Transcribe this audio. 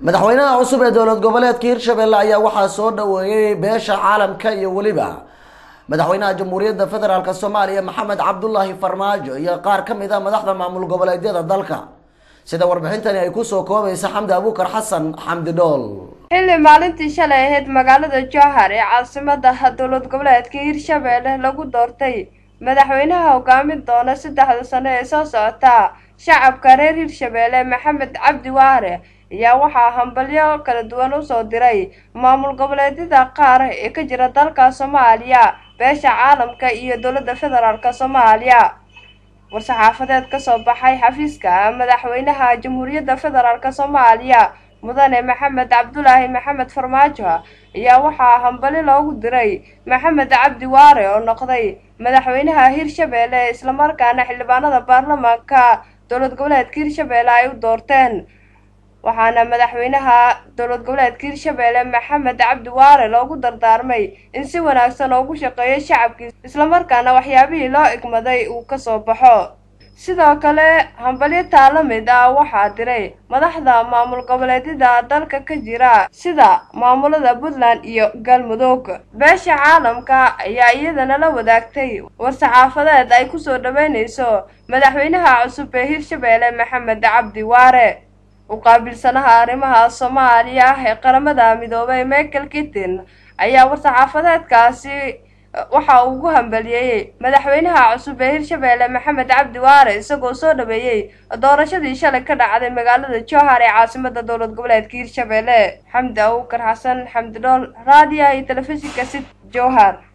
madaxweynaha cusub ee dowlad goboleedka hirshabelle ayaa waxaa soo dhaweeyey beesha caalamka iyo weliba madaxweynaha jamhuuriyadda federaalk soomaaliya maxamed cabdulaahi farmaajo iyo qaar ka mid a madaxda maamul goboleedyada dalka sida warbixintani ay kusoo koobaysa xamdi abuukar xasan xamdi dhool xilli maalintii shalay ahayd magaalada jowhar ee caasimada dowlad goboleedka hirshabelle lagu doortay madaxweynaha hogaamin doona saddexda sano ee soo socota shacabka reer hirshabelle maxamed cabdi waare ayaa waxaa hambalyo kala duwan usoo diray maamul goboleedyada qaar ee ka jira dalka soomaaliya beesha caalamka iyo dowladda federaalk soomaaliya war-saxaafadeed kasoo baxay xafiiska madaxweynaha jamhuuriyadda federaalk soomaaliya mudane maxamed cabdulaahi maxamed farmaajo ayaa waxaa hambali loogu diray maxamed cabdi waare oo noqday madaxweynaha hirshabelle islamarkaana xildhibaanada baarlamaanka dowlad goboleedka hirshabelle ay u doorteen waxaana madaxweynaha dowlad goboleedka hirshabelle maxamed cabdi waare loogu dardaarmay in si wanaagsan oogu shaqeeyo shacabkiisa islamarkaana waxyaabihii loo igmaday uu kasoo baxo sidoo kale hambalyo taala mid ah waxaa diray madaxda maamul goboleedyada dalka ka jira sida maamulada puntland iyo galmudug beesha caalamka ayaa iyadana la wadaagtay war-saxaafadeed ay kusoo dhaweyneyso madaxweynaha cusub ee hirshabelle maxamed cabdi waare uqaabilsanaha arrimaha soomaaliya ee qaramada midoobay michael kittin ayaa war-saxaafadeedkaasi waxa uu ugu hambaliyeeyey madaxweynaha cusub ee hirshabelle maxamed cabdi waare isagoo soo dhaweeyey doorashadii shalay ka dhacday magaalada jowhar ee caasimada dowlad goboleedka hirshabelle xamdi abuukar xasan xamdi dhool raadiya iyo telefishinka sid jowhar